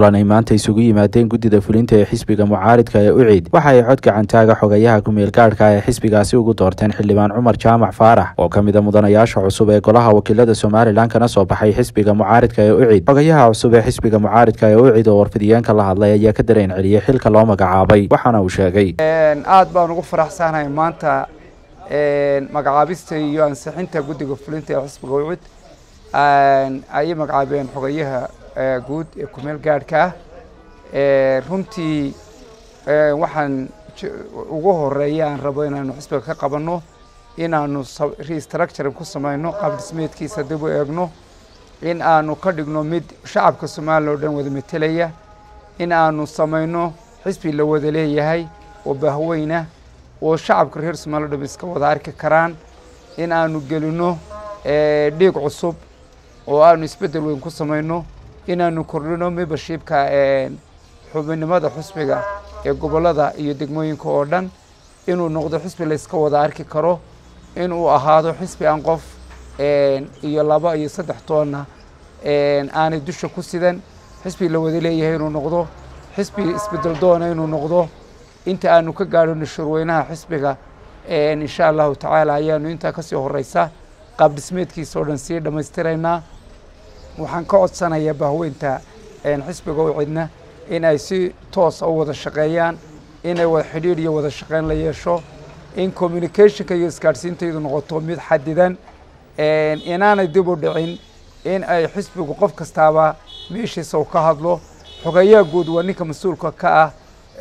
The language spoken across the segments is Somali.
kulan ay maanta isugu yimaadeen guddida fulinta ee xisbiga mucaaridka ee ucid waxa ay cod gacantaaga xogayaha ku-meel gaadhka ee xisbigaasi ugu doorteen xildhibaan cumar jaamac faarax oo ka mid a mudanayaasha cusub ee golaha wakiilada somalilan kana soo baxay xisbiga mucaaridka ee ucid xogayaha cusub ee xisbiga mucaaridka ee ucid oo warfidiyeenka la hadlay ayaa ka dareen celiyey xilka loo magacaabay waxaana uu sheegay aad baan ugu faraxsanahay maanta magacaabista iyo ansixinta guddiga fulinta ee xisbiga ucid ayay magacaabeen xogayaha guud ee kumeel gaadhka ah runtii waxaan ugu horeeya aan rabo inaanu xisbiga ka qabanno inaanu restructuring ku samayno qaab dhismeedkiisa dib u eegno in aanu ka dhigno mid shacabka somaliya o dhan wada metelaya in aanu samayno xisbi la wada leeyahay oo bahweyna oo shacabka reer somaliya o dhan iska wada arki karaan in aanu gelino dhiig cusub oo aanu isbeddel weyn ku samayno inaanu kordhino membershipka xubinimada xusbiga ee gobollada iyo degmooyinka oo dhan inuu noqdo xisbi la iska wada arki karo inuu ahaado xisbi aan qof iyo laba iyo saddex toonna aanay dusha ku sidan xisbi la wada leeyahay inuu noqdo xisbi isbeddel doona inuu noqdo inta aanu ka gaadhino shurweynaha xisbiga insha allahu tacaala ayaanu intaa kasii horeysa qaab dhismeedkiisa oo dhan sii dhammaystiraynaa waxaan ka codsanayaa bahweynta xisbiga u cidna in ay si toosa u wada shaqeeyaan inay wada xidhiidh iyo wada shaqeyn la yeesho in communicationka iyo isgaadhsiintaydu noqoto mid xadidan inaanay dib u dhicin in ay xisbigu qof kastaaba meeshiisa u ka hadlo xogeeyaha guud waa ninka mas-uulka ka ah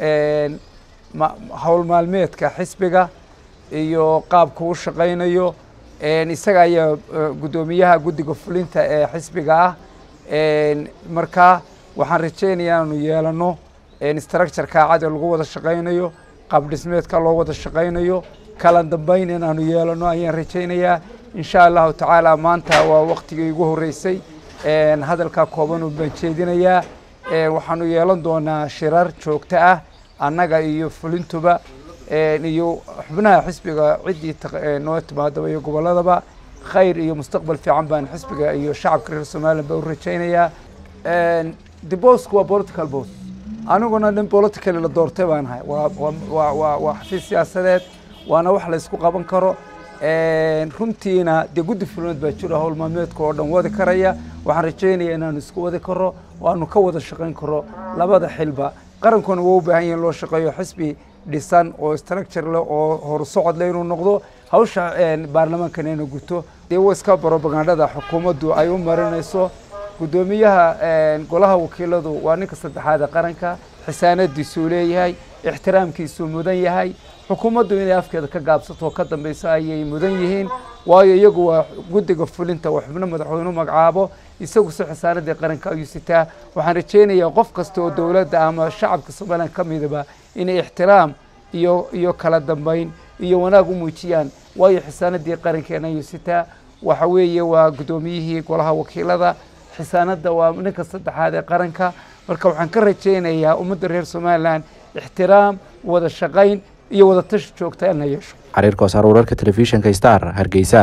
howl maalmeedka xisbiga iyo qaabka u shaqaynayo isaga ayaa guddoomiyaha guddiga fulinta ee xisbiga ah marka waxaan rajeynaya inaanu yeelano structureka cad ee lagu wada shaqaynayo qaab dhismeedka loo wada shaqaynayo kala dambeyn inaanu yeelano ayaan rajeynayaa insha allahu tacaala maanta waa waktigii igu horeysay hadalkaa kooban baan jeedinayaa waxaanu yeelan doonaa shirar joogto ah annaga iyo fulintuba iyo xubnaha xisbiga ciddii noo timaadaba iyo gobolladaba khayr iyo mustaqbal fiican baan xisbiga iyo shacabka reer somalilan baa u rajeynayaa the bosku waa political bos aniguna nin politically la doortay baan ahay waa waa xafiis siyaasadeed waana wax la isku qaban karo runtiina dee guddi fulineed baa jiro howl maalmeedka oo dhan wadi karaya waxaan rajeynaya inaanu isku wadi karo waanu ka wada shaqayn karo labada xilba qarankuna waa u baahan yahin loo shaqeeyo xisbi dhisan oo structure leh oo horusocod leh inuu noqdo hawsha baarlamaankan inuu guto dee iska brobagandada xukuumaddu ay u marinayso guddoomiyaha golaha wakiiladu waa ninka saddexaad ee qaranka xisaanadiisuu leeyahay ixtiraamkiisuu mudan yahay xukuumaddu inay afkeeda ka gaabsato oo ka dambeyso ayay mudan yihiin waayo iyagu waa guddiga fulinta waa xubno madaxweynu magacaabo isagu si xisaanadii qaranka ayuu sitaa waxaan rajeynayaa qof kasta oo dowladda ama shacabka somalilan ka midaba inay ixtiraam iyo iyo kala dambeyn iyo wanaag u muujiyaan waayo xisaanadii qarankeena ayuu sitaa waxa weeye waa guddoomiyihii golaha wakiilada xisaanadda waa ninka saddexaad ee qaranka marka waxaan ka rajeynayaa ummadda reer somalilan ixtiraam wada shaqayn iyo wada tashi joogta in la yeesho xariir koosaar wararka telefishinka star hargeysa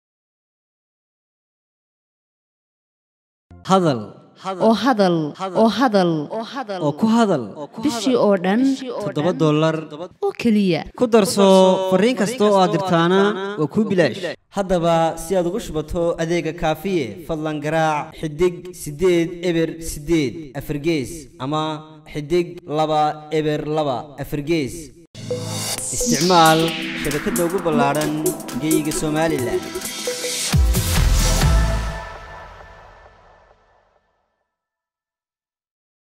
hadal oo hadal oo hadal oo ku hadal bishii oo dhan toddoba dollar oo keliya ku darso fariin kasta oo aad dirtaana waa kuu bilaash haddaba si aad ugu shubato adeega kaafiye fadlan garaac xidig siddeed eber siddeed afargees ama xidig laba eber laba afargees isticmaal shabakadda ugu ballaadhan geeyiga somalilan